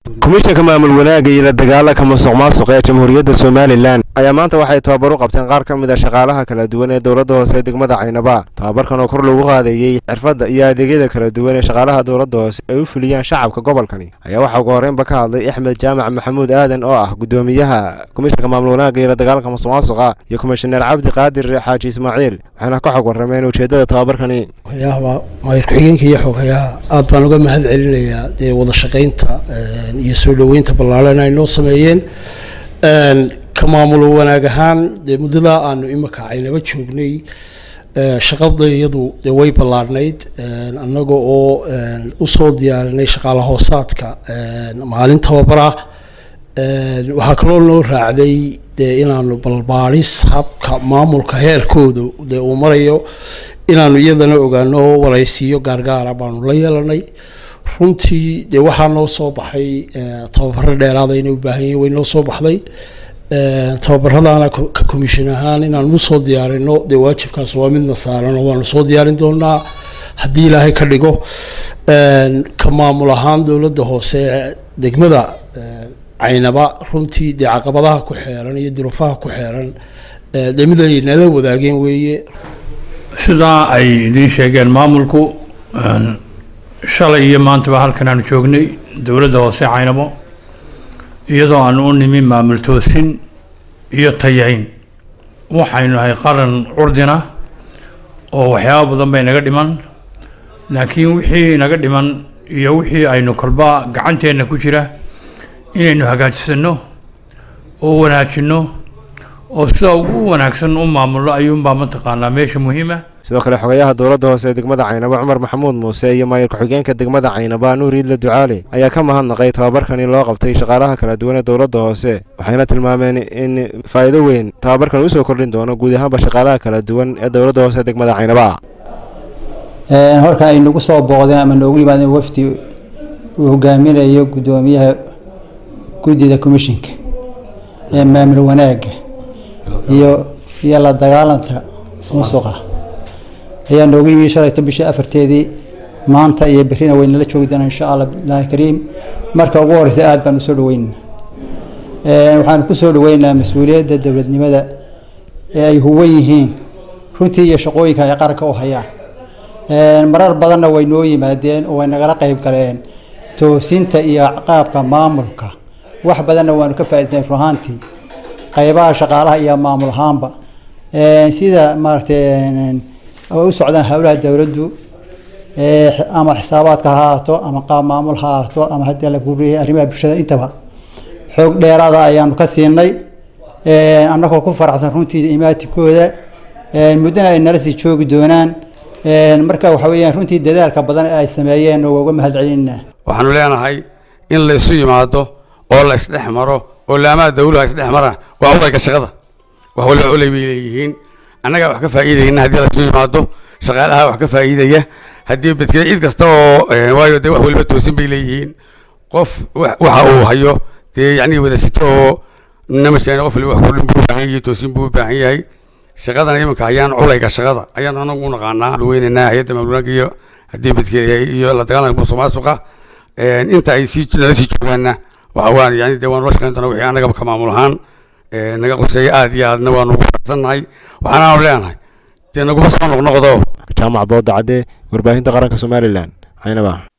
komishanka maamul wanaagga iyo la dagaalanka musuq maasuqa ee jamhuuriyadda somalilan ayaa maanta waxay tababar u qabteen qaar ka mid a shaqaalaha kala duwan ee dowladda hoose ee degmada caynaba tababarkan oo kor loogu qaadeeyey xirfadda iyo adeegyada kala duwan ee shaqaalaha dowladda hoose ay u fuliyaan shacabka gobolkani ayaa waxaa ugu horreynba ka hadlay axmed jaamac maxamuud aadan oo ah gudoomiyaha komishanka maamul wanaagga iyo la dagaalanka musuq maasuqa iyo komishaneer cabdi qaadir xaaji ismaaciil waxayna ka xog warrameen ujeeddada tababarkani waxyaaba maayir ku-xigeenka iyo xogayaha aad baan uga mahad celinayaa dee wada shaqaynta iyo soo dhoweynta ballaaran ay noo sameeyeen ka maamulo wanaag ahaan dee muddadaa aanu imika caynaba joognay shaqada iyadu dee way ballaarnayd annaga oo usoo diyaarinay shaqaala hoosaadka maalin tababara waxaa kaloo noo raacday dee inaanu balbaaris habka maamulka heerkooda dee uu marayo inaanu iyadana ogaano waraysiyo gaargaara baanu la yeelanay runtii dee waxaa noo soo baxay tababaro dheeraada inay u baahan yihin way noo soo baxday tababaradaana ka commission ahaan inaan usoo diyaarino dee waajibkaas waa midna saaran oo waanu soo diyaarin doonaa haddii ilaahay ka dhigo ka maamul ahaan dowladda hoose degmada caynaba runtii dee caqabadaha ku xeeran iyo duruufaha ku xeeran dee mid ay nala wadaageen weeye sidaa ay idiin sheegeen maamulku shalay iyo maantaba halkan aanu joognay dowladda hoose caynabo iyadoo aanu u nimi maamul toosin iyo tayayn waxaynu nahay qaran curdina oo waxyaaba badan bay naga dhiman laakiin wixii naga dhiman iyo wixii aynu kolba gacanteenna ku jira inaynu hagaajisano oo wanaajinno oo sida ugu wanaagsan u maamulno ayuunbaa mataqaanaa meesha muhiima sidoo kale xogayaha dowladda hoose ee degmada caynaba cumar maxamuud muuse iyo maayir ku-xigeenka degmada caynaba nuur iidla ducaale ayaa ka mahadnaqay tababarkani loo qabtay shaqaalaha kala duwan ee dowladda hoose waxayna tilmaameen in faa'iido weyn tababarkan usoo kordhin doono guud ahaanba shaqaalaha kala duwan ee dowladda hoose ee degmada caynaba horka ay nagu soo booqdeen ama noogu yimaadeen wafdi uu hogaaminayo guddoomiyaha guddida commishinka ee maamul wanaagga iyo iyo la dagaalanta musuqa ayaa noogu yimi shalayto bishii afarteedii maanta iyo berrina waynala joogi doonaa insha allah bilaahi kariim marka ugu horeysa aada baan usoo dhaweynana waxaanu kusoo dhaweynaynaa mas-uuliyadda dowladnimada ee ay huwan yihiin runtii iyo shaqooyinka ay qaranka u hayaan marar badanna way noo yimaadeen oo way nagala qeyb galeen toosinta iyo qaabka maamulka wax badanna waanu ka faaidsanay ruhaantii qaybaha shaqaalaha iyo maamul ahaanba sida maaragtay u socdaan howlaha dowladdu ama xisaabaadka ha ahaato ama qaab maamul ha ahaato ama haddii la guuriyay arrimaha bulshada intaba xoog dheeraada ayaanu ka siinay annagoo ku faraxsan runtii imaatikooda muddana ay nala sii joogi doonaan marka waxa weeyaan runtii dadaalka badan ee ay sameeyeen waa uga mahad celinaa waxaanu leenahay in la isu yimaado oo la isdhex maro oo laamaha dawluha isdhex maraan waa udayga shaqada wax waliba culay bay leeyihiin annagaa wax ka faa'iidayna haddii la isu yimaado shaqaalaha wax ka faa'iidaya haddii bedkeda cid kasta oo waayo dee wax waliba toosin bay leeyihiin qof waxa uu hayo dee yacni wada sito oo namasheena qof waliba wax kordhin buu u baahan yahay toosin buu u baahan yahay shaqadan iminka hayaan culayga shaqada ayaan anagu u naqaanaa dhaweynaynaa hay-adda maamulnaanka iyo haddii bedkeeda iyo la dagaalanka musuq maasuqa inta ay sii nala sii joogaanna waxa waan yani dee waanu la shaqayn doonaa wixii annagaba ka maamul ahaan naga qoseeya aad iyo aadna waanu ugu faraxsannahay waxaanaanu leenahay dee naguma soo noqnoqdo jaamac booda cadde warbaahinta qaranka somalilan caynaba